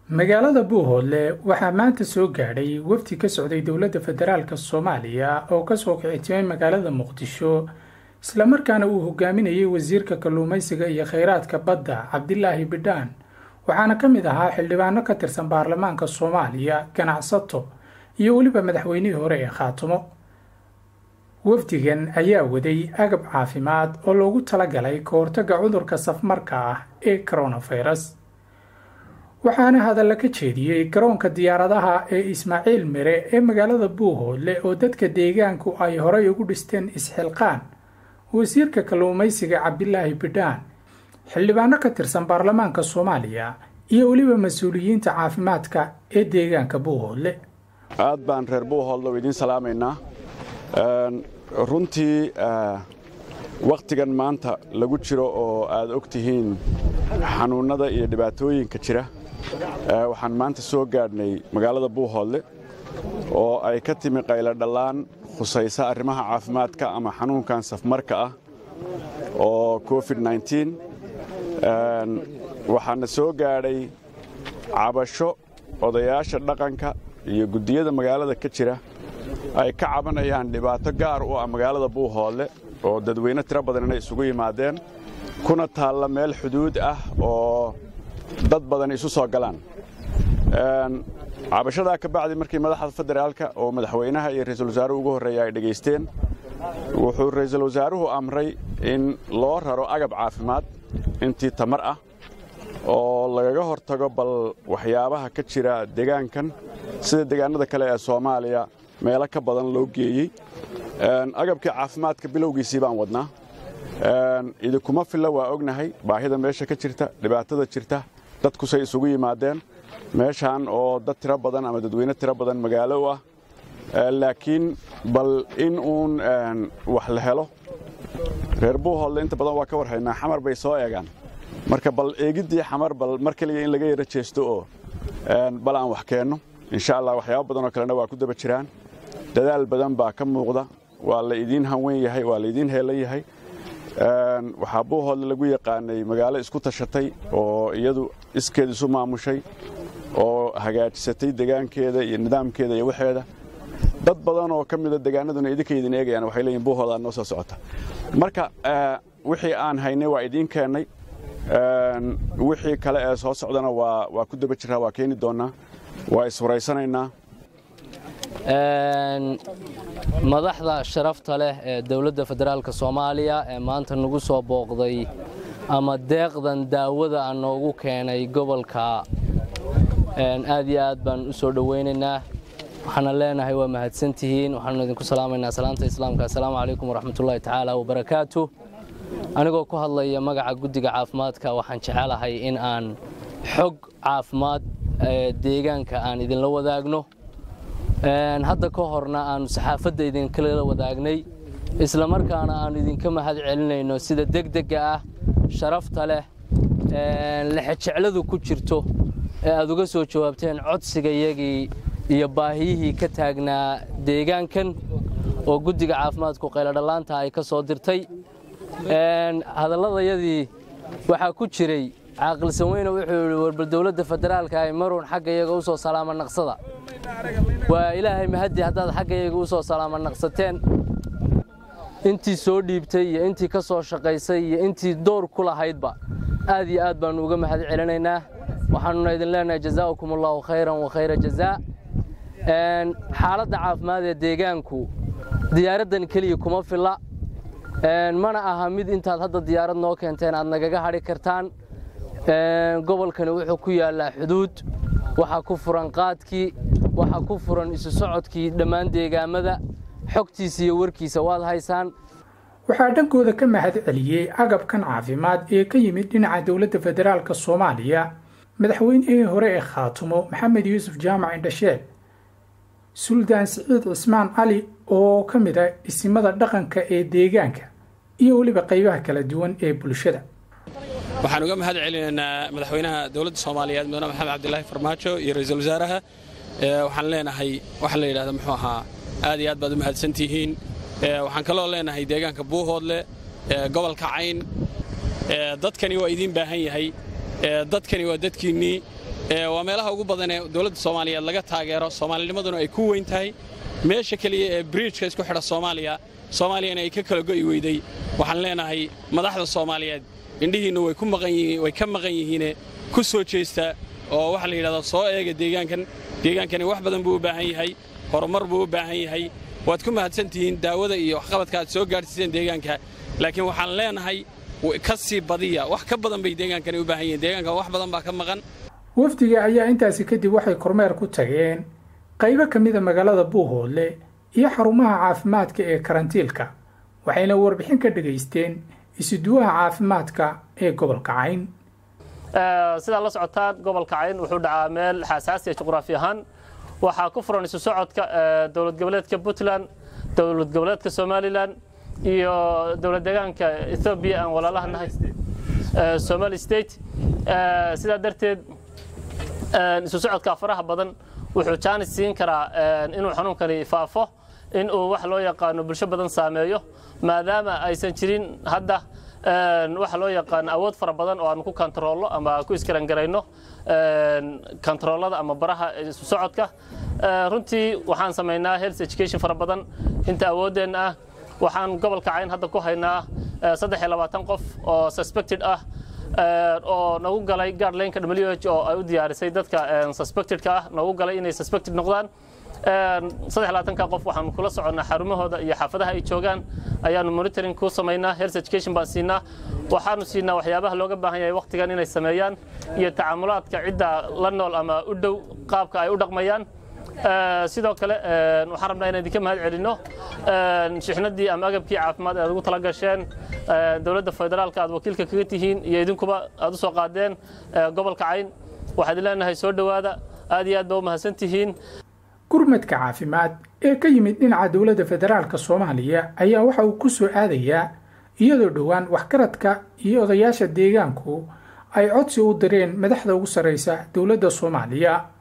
magaalada buuhoodle waxaa maanta soo gaadhay wafdi ka socday dowladda federaalka soomaaliya oo kasoo kicitimay magaalada muqdisho islamarkaana uu hogaaminayay wasiirka kalluumaysiga iyo kheyraadka badda cabdilaahi bidhaan waxaana ka mid ahaa xildhibaano ka tirsan baarlamaanka soomaaliya ganacsato iyo weliba madaxweynihii hore ee khaatumo wafdigan ayaa waday agab caafimaad oo loogu talagalay ka hortagga cudurka safmarka ah ee coronafirus waxaana hadalla ka jeediyey garoonka diyaaradaha ee ismaaciil mire ee magaalada buuhoodle oo dadka deegaanku ay horay ugu dhisteen isxilqaan wasiirka kalluumaysiga cabdilaahi bidhaan xildhibaano ka tirsan baarlamaanka soomaaliya iyo weliba mas-uuliyiinta caafimaadka ee deegaanka buuhoodle aad baan reer buuhoodle u idiin salaamaynaa runtii wakhtigan maanta lagu jiro oo aad og tihiin xanuunnada iyo dhibaatooyinka jira waxaan maanta soo gaadhnay magaalada buuhoodle oo ay ka timi qaylo dhallaan khusaysa arrimaha caafimaadka ama xanuunkan safmarka ah oo covid waxaana soo gaadhay cabasho odayaasha dhaqanka iyo guddiyada magaalada ka jira ay ka cabanayaan dhibaato gaar u ah magaalada buuhoodle oo dadweyne tiro badan inay isugu yimaadeen kuna taalla meel xuduud ah oo dad badan isu soo galaan cabashadaa ka bacdi markii madaxda federaalka oo madaxweynaha iyo ra'iisul wasaaruhu ugu horreeya ay dhegaysteen wuxuu ra'iisul wasaaruhu amray in loo raro agab caafimaad intii tamar ah oo lagaga hortago bal waxyaabaha ka jira deegaankan sida deegaanada kale ee soomaaliya meelo ka badan loo geeyey agabkii caafimaadka bilowgiisii baan wadnaa idinkuma filla waa ognahay baahida meesha ka jirta dhibaatada jirta dadkusay isugu yimaadeen meeshaan oo dad tiro badan ama dadweyne tiro badan magaalo u ah laakiin bal in uun wax la helo reer buuhoodle inta badan waa ka war haynaa xamar bay soo eegaan marka bal eegiddii xamar bal mar keliya in laga yaro jeesto oo bal aan wax keenno insha allah waxyaaba badanoo kalena waa ku daba jiraan dadaal badan baa ka muuqda waa la idiin hanweyn yahay waa la idiin heelan yahay waxaa buuhoodle lagu yaqaanay magaalo isku tashatay oo iyadu iskeed isu maamushay oo hagaajisatay degaankeeda iyo nidaamkeeda iyo waxeeda dad badan oo ka mida degaanaduna idinka idin eegayaan waxay leeyihin buuhoodaa noo soo socota marka wixii aan haynay waa idiin keennay wixii kale ee soo socdana waa ku daba jiraa waa keeni doonnaa waa iswaraysanaynaa madaxda sharafta leh ee dowladda federaalka soomaaliya ee maanta nagu soo booqday ama deeqdan daawada a noogu keenay gobolka aad iyo aad baan u soo dhowaynaynaa waxaana leenahay waa mahadsantihiin waxaanu idinku salaamaynaa salaanta islaamka assalaamu calaykum waraxmatullaahi tacaala wabarakaatu anigoo ku hadlaya magaca guddiga caafimaadka waxaan jecelahay in aan xog caafimaad deegaanka aan idinla wadaagno hadda ka horna aanu saxaafadda idinkala wadaagnay isla markaana aanu idinka mahad celinayno sida degdega ah sharafta leh lexejecladu ku jirto ee aad uga soo jawaabteen codsigayagii iyo baahiyihii ka taagnaa deegaankan oo guddiga caafimaadku qayladhallaanta ay ka soo dirtay hadalladayadii waxaa ku jiray caaqilsan weyne wuxuu yidhi warbal dowladda federaalka ay maruun xagga iyaga u soo salaama naqsada waa ilaahay mahaddi haddaad xagga iyaga u soo salaama naqsateen intii soo dhiibtay iyo intii ka soo shaqaysay iyo intii door ku lahaydba aad iyo aad baannu uga mahad celinaynaa waxaanuna idin leenahay jazaa'ukum allahu khayran wa khayra jazaa xaaladda caafimaad ee deegaanku diyaaraddan keliya kuma filla mana aha mid intaad hadda diyaarad noo keenteen aad nagaga hadhi kartaan gobolkani wuxuu ku yaallaa xuduud waxaa ku furan qaadkii waxaa ku furan isu socodkii dhammaan deegaamada xogtiisa iyo warkiisa waad haysaan waxaa dhankooda ka mahad celiyey agabkan caafimaad ee ka yimid dhinaca dowladda federaalka soomaaliya madaxweynihii hore ee khaatumo maxamed yuusuf jaamac indhasheel suldaan siciid cismaan cali oo ka mid a isimada dhaqanka ee deegaanka iyo weliba qaybaha kala duwan ee bulshada waxaan uga mahad celinaynaa madaxweynaha dowladda soomaaliyeed mudane maxamed cabdilaahi farmaajo iyo ra'iisul wasaaraha waxaan leenahay waxaa la yidhahda muxuu ahaa aad iyo aad baad u mahadsantihiin waxaan kaloo leenahay deegaanka buuhoodle gobolka cayn dadkani waa idiin baahan yahay dadkani waa dadkiinnii waa meelaha ugu badan ee dowladda soomaaliyeed laga taageero soomaalinimaduna ay ku weyn tahay meesha keliya ee bridjka isku xidha soomaaliya soomaaliyana ay ka kala go'i weyday waxaan leenahay madaxda soomaaliyeed indhihiinna way ka maqan yihiine ku soo jeesta oo waxaa la yidhahdaa soo eega deegaankan deegaankani wax badan buu u baahan yahay horumar buu u baahan yahay waad ku mahadsan tihiin daawada iyo waxqabadka aad soo gaadhsiiseen deegaanka laakiin waxaan leenahay ka sii badiya wax ka badan bay deegaankani u baahan yihiin deegaanka wax badan baa ka maqan wafdiga ayaa intaasi kadib waxay kormeer ku tageen qaybo ka mida magaalada buuhoodle iyo xarumaha caafimaadka ee karantiilka waxayna warbixin ka dhegaysteen isuduwaha caafimaadka ee gobolka cayn sidaa la socotaan gobolka cayn wuxuu dhacaa meel xasaasiya juqraafi ahaan waxaa ku furan isu socodka dowlad goboleedka puntland dowlad goboleedka somalilan iyo dowlad deegaanka ethoobiya aan walaalaha nahay somali state sidaa darteed isu socodka faraha badan wuxuu jaanis siin karaa inuu xanuunkani faafo in uu wax loo yaqaano bulsho badan saameeyo maadaama aysan jirin hadda waxa loo yaqaano awood fara badan oo aanu ku kontaroolno ama ku iskarangarayno kontaroolada ama baraha isu socodka runtii waxaan samaynaa health education fara badan inta awooddeenna ah waxaan gobolka cayn hadda ku haynaa saddex iyo labaatan qof oo suspected ah oo nagu galay guardlineka wh oo ay u diyaarisay dadka suspectedka ah nagu galay inay suspected noqdaan saddex labaatanka qof waxaanu kula soconnaa xarumahooda iyo xaafadaha ay joogaan ayaanu monitoring ku samaynaa health education baan siinaa waxaanu siinaa waxyaabaha looga baahan yahay waqtigan inay sameeyaan iyo tacaamulaadka cidda la nool ama u dhow qaabka ay u dhaqmayaan sidoo kale waxaan rabnaa inaan idinka mahad celinno shixnadii ama agabkii caafimaad aad ugu tala gasheen dowladda federaalka aad wakiilka kaga tihiin iyo idinkuba aad u soo qaadeen gobolka cayn waxaad leenahay soo dhowaada aad iyo aad baa u mahadsan tihiin gurmadka caafimaad ee ka yimid dhinaca dowladda federaalka soomaaliya ayaa waxa uu ku soo aadayaa iyadoo dhowaan waxgaradka iyo odayaasha deegaanku ay codsi u direen madaxda ugu sarraysa dowladda soomaaliya